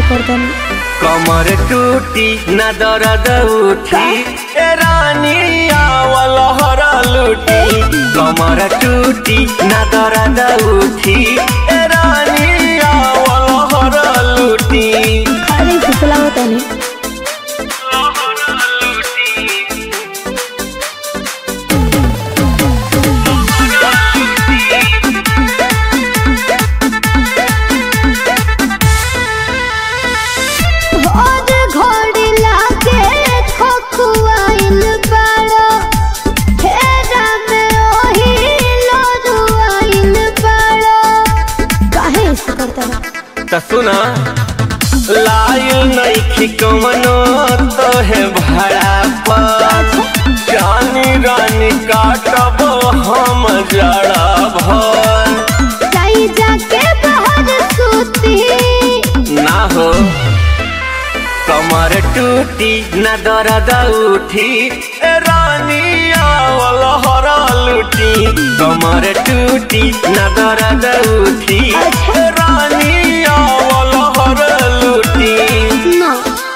करतनी कमर टूटी न दर्द उठी ए रानी आवल हर लूटी कमर टूटी न दर्द उठी ए रानी आवल हर लूटी खाली फुसला होतनी और घोड़ी लागे खोखुआइल बाड़ो हेरा में ओही लोरुआइल बाड़ो काहे ऐसे करतनी त सुना लायल नइखी कमनो तो है भाड़ा पर जानी रानी काटब हम जड़ा भर जाई जाके बाहर सूती ना हो कमर टूटी न दर्द उठी ए रानी आवल हर लूटी कमर टूटी न दर्द उठी ए रानी आवल हर लूटी ना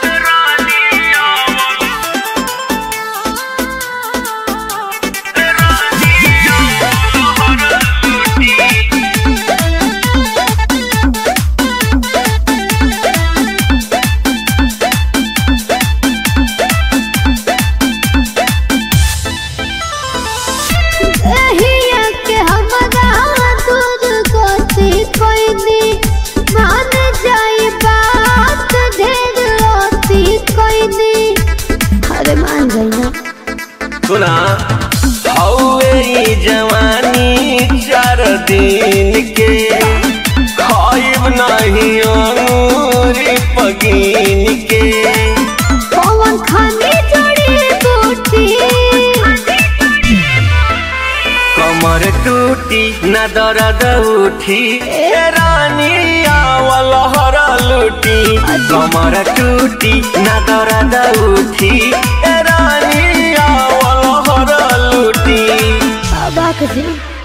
एहिया के हमरा दूर कोसी कोई दी मान जाई बात ढेर होती कोई दी अरे मान जाई ना सुना हौवे ई जवानी चार दिन के खाइब नहीं अंगूरी पगीन के पवन खानी जोड़ी बूटी कमर टूटी न दर्द उठी ए रानी आवल हर लूटी कमर टूटी न दर्द उठी ए रानी आवल हर लूटी अबाक जी